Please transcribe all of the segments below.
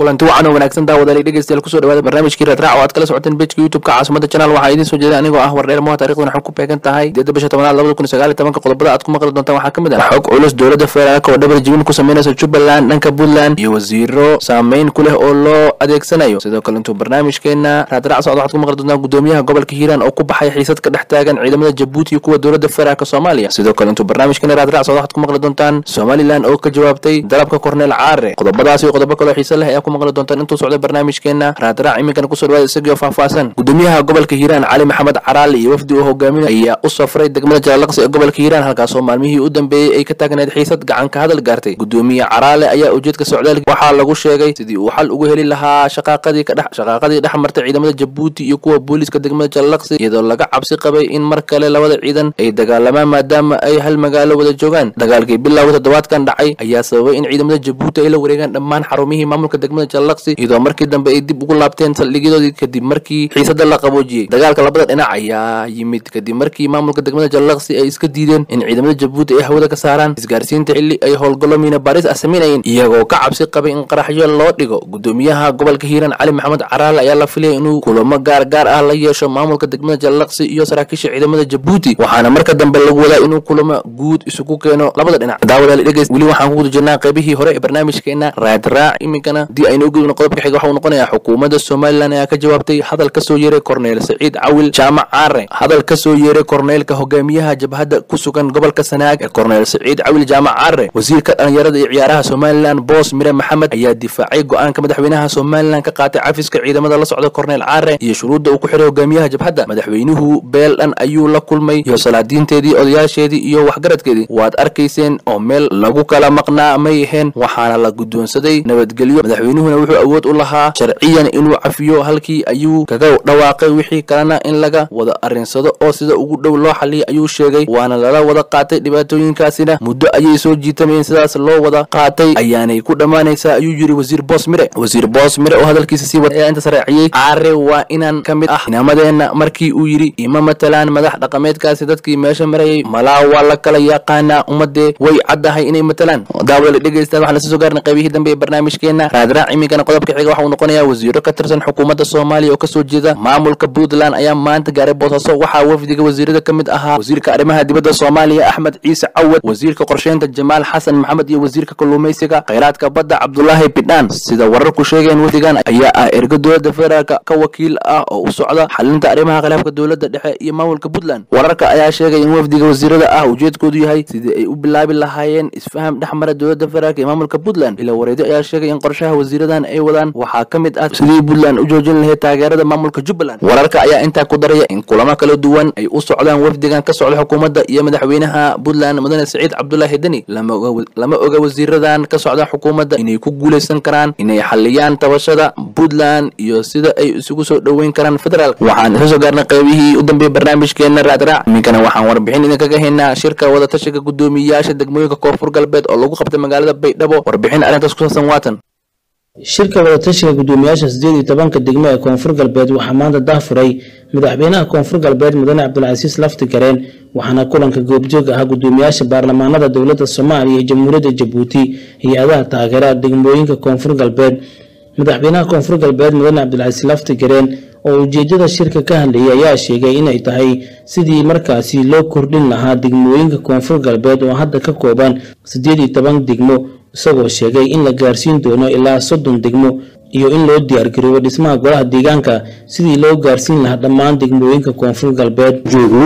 kulanti wacan oo wanaagsan daawadaalay dhegeystayaal kusoo dhawaada barnaamijkii raadraac oo aad kala socoteen bejka youtube-ka caasimada channel waxaa idiin soo jeeday anigoo ah wardheer moha taarikhdan waxay ku beegan tahay sideedda bisha tobanaad labada kun iyo sagaal iyo tobanka qodobada aad ku maqli doontaan waxaa ka mid ah xog culus dowladda federaalk oo dhabar jibin ku sameynaysa jubbaland dhanka puntland iyo wasiiro saameyn ku leh oo loo adeegsanayo sidoo kale intuu barnaamijkeena raadraac socda waxaad ku maqli doontaan gudoomiyaha gobolka hiiraan oo ku baxay xiisad ka dhex taagan ciidamada jabuuti iyo kuwa dowladda federaalk soomaaliya sidoo kale intuu barnaamijkeena raadraac socda waxaad ku maqli doontaan somalilan oo ka jawaabtay dalabka korneel caare qodobadaas iyo qodobo kaloo xiise leh ayaa ku maqli doontaan intuu socda barnaamijkeena raadraac iminkana kusoo dhawaada isagio faahfaahsan gudoomiyaha gobolka hiiraan cali maxamed caraali iyo wafdi uu hogaaminay ayaa u safray degmada jaalaqsi ee gobolka hiiraan halkaasoo maalmihii u dambeeyey ay ka taagneed xiisad gacan ka hadal gaartay gudoomiye caraale ayaa ujeedka socdaalka waxaa lagu sheegay sidii uu xal ugu heli lahaa shaqaaqadii kadhex shaqaaqadii dhex martay ciidamada jabuuti iyo kuwa booliiska degmada jaalaqsi iyadoo laga cabsi qabay in mar kale labada ciidan ay dagaalamaan maadaama ay hal magaalo wada joogaan dagaalkii bilowga toddobaadkan dhacay ayaa sababay in ciidamada jabuuti ay la wareegaan dhammaan xarumihii maamulka degmada jaalaqsi iyadoo markii dambe ay dib ugu laabteen saldhigyadoodii kadib markii xiisada la qaboojiyey dagaalka labada dhinac ayaa yimid kadib markii maamulka degmada jaalaqsi ay iska diideen in ciidamada jabuuti ay hawada ka saaraan isgaarsiinta xilli ay howlgallo miina baaris ah samaynayeen iyagoo ka cabsi qabay in qaraxyo loo dhigo gudoomiyaha gobolka hiiraan cali maxamed caraale ayaa la filaya inuu kulamo gaar gaar ah la yeesho maamulka degmada jaalaqsi iyo saraakiisha ciidamada jabuuti waxaana marka dambe lagu wadaa inuu kulamo guud isugu keeno labada dhinac daawadaali dhegeys weli waxaan ku guda jirnaa qaybihii hore ee barnaamijkeena raadraac iminkana haddii aynu ogudubno qodobka xiga waxa uu noqonayaa xukuumadda somalilan ayaa ka jawaabtay hadal ka soo yeeray korneel saciid cawil jaamac caare hadal ka soo yeeray korneelka hogaamiyaha jabhadda ku sugan gobolka sanaag ee korneel saciid cawil jaamac caare wasiirka dhalinyarada iyo ciyaaraha somalilan boos mire maxamed ayaa difaacay go-aanka madaxweynaha somalilan ka qaatay cafiska ciidamada la socda korneel caare iyo shuruudda uu ku xiray hogaamiyaha jabhadda madaxweynuhu beel dhan ayuu la kulmay iyo salaadiinteedii odayaasheedii iyo waxgaradkeedii waad arkayseen oo meel lagu kala maqnaa may aheen waxaana la guddoonsaday nabadgelyo madaxweynuhuna wuxuu awood u lahaa sharciyan inuu cafiyo halkii ayuu kaga dhawaaqay wixii kalena in laga wada arrinsado oo sida ugu dhow loo xaliyay ayuu sheegay waana lala wada qaatay dhibaatooyinkaasina muddo ayay soo jiitamayeen sidaas loo wada qaatay ayaanay ku dhammaanaysaa ayuu yiri wasiir boos mire wasiir boos mire oo hadalkiisa sii wada ayaa intaas raaciyey caare waa inaan ka mid ah inaamadeenna markii uu yidhi ima matalaan madax dhaqameedkaasi dadkii meesha marayay malaa waa la kala yaqaanaa ummadee way caddahay inay matalaan daawada dhegeystayaal waxaan lasoo soo gaarnay qaybihii dambe ee barnaamijkeena raadraac iminkana qodobka xiga waxa uu noqonayaa wasiiro ka tirsan xukuumadda soomaaliya oo kasoo jeeda maamulka puntland ayaa maanta gaaray boosaaso waxaa wafdiga wasiirada ka mid ahaa wasiirka arrimaha dibadda soomaaliya axmed ciise cawad wasiirka qorsheynta jamaal xasan maxamed iyo wasiirka kalluumaysiga khayraadka badda cabdulaahi bidhaan sida wararku sheegeen wafdigan ayaa ah erga dowladda federaalk ka wakiil ah oo u socda xalinta arrimaha khilaafka dowladda dhexe iyo maamulka puntland wararka ayaa sheegay in wafdiga wasiirada ah ujeedkoodu yahay sidii ay u bilaabi lahaayeen isfaham dhex mara dowladda federaalk iyo maamulka puntland ila wareedyo ayaa sheegay in qorshaha wasiiradan ay wadaan waxaa ka mid ah sidii puntland u joojin lahayd taageerada maamulka jubbaland wararka ayaa intaa ku daraya in kulamo kala duwan ay u socdaan wafdigan ka socda xukuumadda iyo madaxweynaha puntland mudane saciid cabdulaahi deni lama oga wasiiradan ka socda xukuumadda inay ku guulaysan karaan inay xaliyaan tabashada puntland iyo sida ay isugu soo dhoweyn karaan federaalk waxaan isla soo gaarnay qaybihii u dambeeyey barnaamijkeena raadraac iminkana waxaan warbixin idinkaga haynaa shirka wadatashiga guddoomiyayaasha degmooyinka koonfur galbeed oo lagu qabtay magaalada baydhabo warbixin arrintaas ku saabsan waatan shirka wadatashiga guddoomiyaasha sideed iyo tobanka degmo ee koonfur galbeed waxaa maanta dahfuray madaxweynaha koonfur galbeed mudane cabdulcasiis lafti gareen waxaana kulanka goobjoog ahaa guddoomiyaasha baarlamaanada dowladda soomaaliya iyo jamhuuriyadda jabuuti hay-adaha taageera degmooyinka koonfur galbeed madaxweynaha koonfur galbeed mudane cabdulcasiis lafti gareen oo ujeedada shirka ka hadlayay ayaa sheegay inay tahay sidii markaasi loo kordhin lahaa degmooyinka koonfur galbeed oo hadda ka kooban siddeed iyo toban degmo isagoo sheegay in la gaarsiin doono ilaa soddon degmo iyo in loo diyaargaroobo dhismaha golaha deegaanka sidii loo gaarsiin lahaa dhammaan degmooyinka koonfur galbeed joogno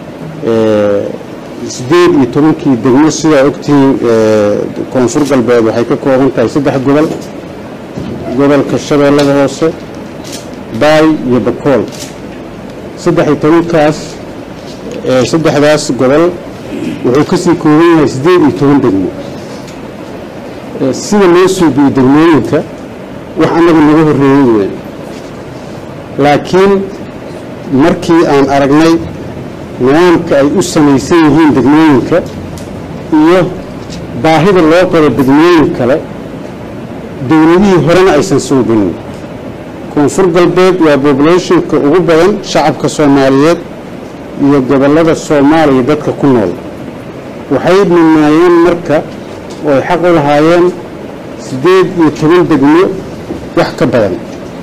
sideed iyo tobankii degmo sidaa ogtihiin koonfur galbeed waxay ka kooban tahay saddex gobol gobolka shabeellada hoose baay iyo bakool saddex iyo tobankaas saddexdaas gobol wuxuu kasii kooban yahay siddeed iyo toban degmo sida loo suubiyo degmooyinka wax annaga naga horreeyey weyn laakiin markii aan aragnay nidaamka ay u samaysan yihiin degmooyinka iyo baahida loo qabo degmooyin kale dowladihii horena aysan suubinin koonfur galbeed waa bobulationka ugu badan shacabka soomaaliyeed iyo gobollada soomaaliya dadka ku nool waxay mudnaayeen marka oo ay xaq u lahaayeen siddeed iyo toban degmo wax ka badan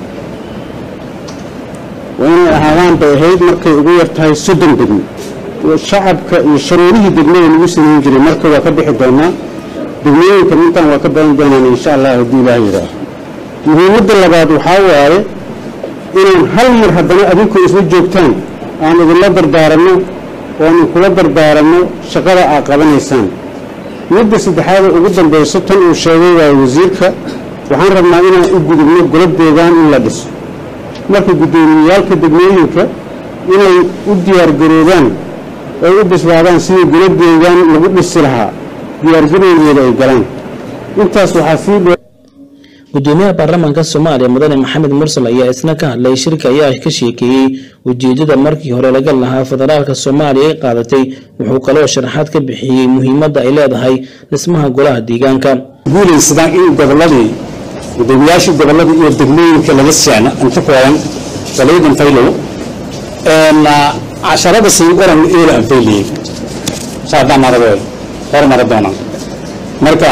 waa inay ahaadaan bay ahayd markay ugu yar tahay soddon degmo shacabka iyo sharuurihii degmada lagu samayn jiray marka waa ka bixi doonaa degmooyinka intaan waa ka badan doonaan insha allah haddii ilaah yidhaaho muhiimadda labaad waxaa waaye inaan hal mar haddana adinku isla joogtaan aan idinla dardaaranno oan inkula dardaaranno shaqada aad qabanaysaan midda saddexaada ugu dambayso tan uu sheegay waaye wasiirka waxaan rabnaa inaan u gudubno golob deegaan in la dhiso marka guddoomiyeyaalka degmooyinka inay u diyaargaroobaan ay u bislaadaan sidii golob deegaan lagu dhisi lahaa diyaargarowgeeda ay galaan intaas waxaa sii dheer gudoomiyaha baarlamaanka soomaaliya mudane maxamed mursal ayaa isna ka hadlay shirka ayaa ka sheekeeyey ujeedada markii hore laga lahaa federaalka soomaaliya ay qaadatay wuxuu kaloo sharaxaad ka bixiyey muhiimadda ay leedahay dhismaha golaha deegaanka guulaysadaan in goboladii gudoomiyaashii gobolada iyo degmooyinka laga seexno inta kooban walaydin faylow casharada siin qoran eela anfayliyey saadaan aragooy hormara doonaan marka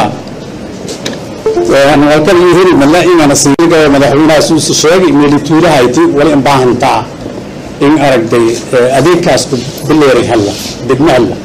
halkan iyo heli mala ingana siiga madaxweynahaas uu sheegay meelituulahayti wala in baahantaa in aragtay adeegkaas ku bileeray halla degmo halla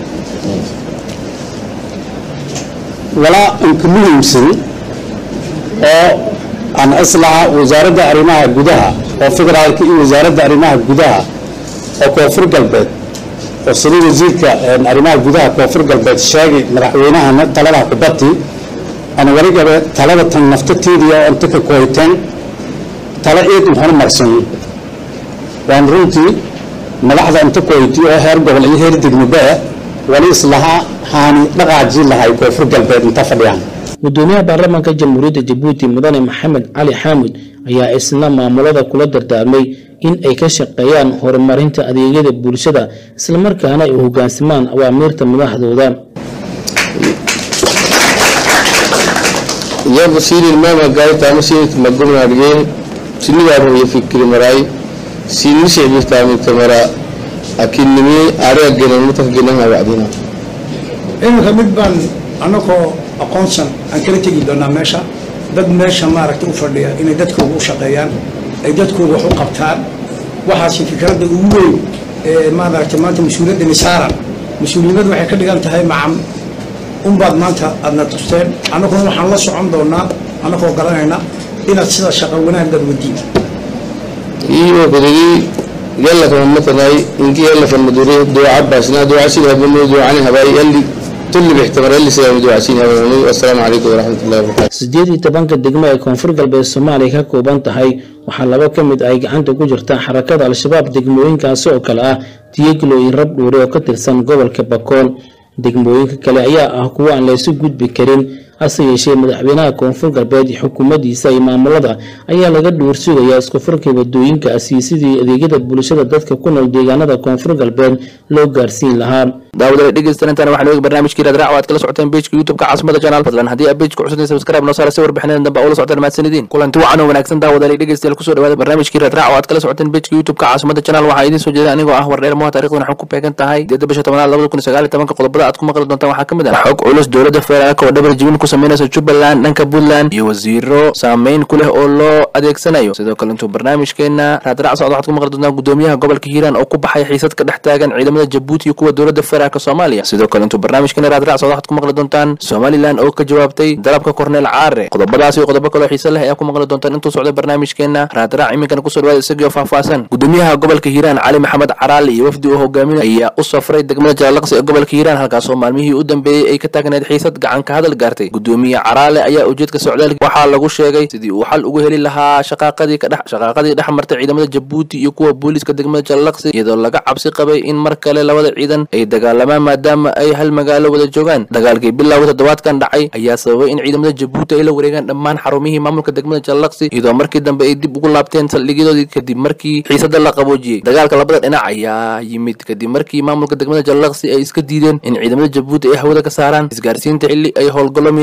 walaa inka muhiimsan oo aan islaha wasaaradda arrimaha gudaha oo federaalka iyo wasaaradda arrimaha gudaha oo koonfur galbeed oo sida wasiirka arrimaha gudaha koonfur galbeed sheegay madaxweynahana talada kubati ana warigaba talada tan naftateedii oo inta ka kooyteen tala eedun horumarsan waan runtii madaxda inta kooyti oo heer gobol iyo heer degmobaa wali islahaa haani dhaqaajii lahay koonfur galbeed inta fadhiyaan gudoomiyaha baarlamaanka jamhuuriyadda jabuuti mudane maxamed cali xaamud ayaa isna maamulada kula dardaarmay in ay ka shaqeeyaan horumarinta adeegyada bulshada islamarkaana ay u hogaansamaan awaamiirta madaxdooda jambo siri mama gaitama sini magumnadge sini garo ye fikri marai sini se biftami tamara akinimi are agena mutak gena ha wacdina iminka mid baan annagoo aqoonsan aan kala tegi doonaa meesha dad meesha maaragtay u fadhiya inay dadkooga u shaqeeyaan ay dadkooga wax u qabtaan waxaasi fikradda ugu weyn ee maaragtay maanta mas-uuliyadda nisaaran mas-uuliyadda waxay ka dhigan tahay macam unbaad maanta aadna tusteen annaguna waxaan la socon doonaa annagoo garanayna inaad sida shaqo wanaaggaad wadiin iyo kodigi yalla kama matanay inki yalla kama dure du'a basna du'a sida habamu du'a ani habai yalli tulli bixtamar yalli sida du'a sini habamu assalamu alaykum wa rahmatullahi wa barakatuh sideed iyo tobanka degmo ee koonfur galbeed soomaaliya ka kooban tahay waxaa laba ka mid ay gacanta ku jirta xarakada al-shabaab degmooyinkaasi oo kale ah tiyeglo iyo rabdhuure oo ka tirsan gobolka bakool degmooyinka kale ayaa ah kuwo aan laysu gudbi karin hase yeeshee madaxweynaha koonfur galbeed iyo xukuumaddiisa iyo maamulada ayaa laga dhuur sugayaa isku furka wadooyinkaasi sidii adeegyada bulshada dadka ku nool deegaanada koonfur galbeed loo gaarsiin lahaa daawadale dhegeystanantan waxaan eegi barnaamijkii raadraac oo aad kala socoteen bejka youtubeka caasimada channel fadlan haddii aad bejka cusubteen subscribe noo saara si warbixinada dambe ula socotaan mahadsanidin kulanti wacan oo wanaagsan daawadale dhegeystayaal kusoo dhawaada barnaamijkii raadraac oo aad kala socoteen bejka youtubeka caasimada channel waxaa idiin soo jeeda anigoo ah wardheer moha taarikhdan waxaan ku beegan tahay deeda bisha tobanaad labada kun sagaal iyo tobanka qodobada aad ku maqli doontaan waxaa ka mid ah xog culus dowladda federaalka oo dhabar jibin ku sameynaysa jubbaland dhanka puntland iyo wasiiro saameyn ku leh oo loo adeegsanayo sidoo kale intuu barnaamijkeena raadraac socda waxaad ku maqli doontaan gudoomiyaha gobolka hiiraan oo ku baxay xiisad ka dhex taagan ciidamada jabuuti iyo kuwa dowladda federaalka soomaaliya sidoo kale intuu barnaamijkeena raadraac socda waxaad ku maqli doontaan somalilan oo ka jawaabtay dalabka korneel caare qodobadaas iyo qodobo kaloo xiise leh ayaa ku maqli doontaan intuu socda barnaamijkeena raadraac iminkana kusoo dhawaada isagii oo faahfaahsan gudoomiyaha gobolka hiiraan cali maxamed caraali iyo wafdi uu hogaaminay ayaa u safray degmada jalaalaqsi ee gobolka hiiraan halkaasoo maalmihii u dambeeyey ay ka taagneed xiisad gacan ka hadal gaartay gudoomiye caraale ayaa ujeedka socdaalka waxaa lagu sheegay sidii uu xal ugu heli lahaa shaqaaqadii ka dhex shaqaaqadii dhex martay ciidamada jabuuti iyo kuwa booliiska degmada jalaalaqsi iyadoo laga cabsi qabay in mar kale labada ciidan ay dagaalamaan maadaama ay hal magaalo wada joogaan dagaalkii bilowga toddobaadkan dhacay ayaa sababay in ciidamada jabuuti ay la wareegaan dhammaan xarumihii maamulka degmada jalaalaqsi iyadoo markii dambe ay dib ugu laabteen saldhigyadoodii kadib markii xiisada la qaboojiyey dagaalka labada dhinac ayaa yimid kadib markii maamulka degmada jalaalaqsi ay iska diideen in ciidamada jabuuti ay hawada ka saaraan isgaarsiinta xilli ay howlgallo miina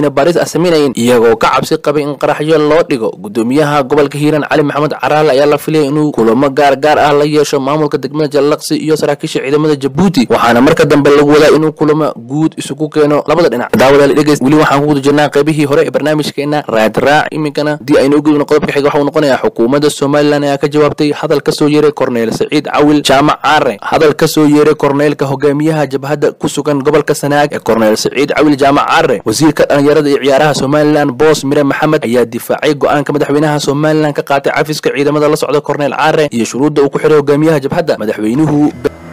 miina baaris ah sameynayeen iyagoo ka cabsi qabay in qaraxyo loo dhigo gudoomiyaha gobolka hiiraan cali maxamed caraale ayaa la filaya inuu kulamo gaar gaar ah la yeesho maamulka degmada jallaqsi iyo saraakiisha ciidamada jabuuti waxaana marka dambe lagu wadaa inuu kulamo guud isugu keeno labada dhinac daawadaal dhegeys weli waxaan ku guda jirnaa qaybihii hore ee barnaamijkeena raadraac iminkana haddii aynu gudubno qodobka xiga waxa uu noqonayaa xukuumadda somalilan ayaa ka jawaabtay hadal ka soo yeeray korneyl saciid cawil jaamac caare hadal ka soo yeeray korneylka hogaamiyaha jabhadda ku sugan gobolka sanaag ee korneyl saciid cawil jaamac caare wasiirka dhalinyarada iyo ciyaaraha somalilan boos mire maxamed ayaa difaacay go-aanka madaxweynaha somalilan ka qaatay cafiska ciidamada la socda korneyl caare iyo shuruudda uu ku xiray hogaamiyaha jabhadda madaxweynuhu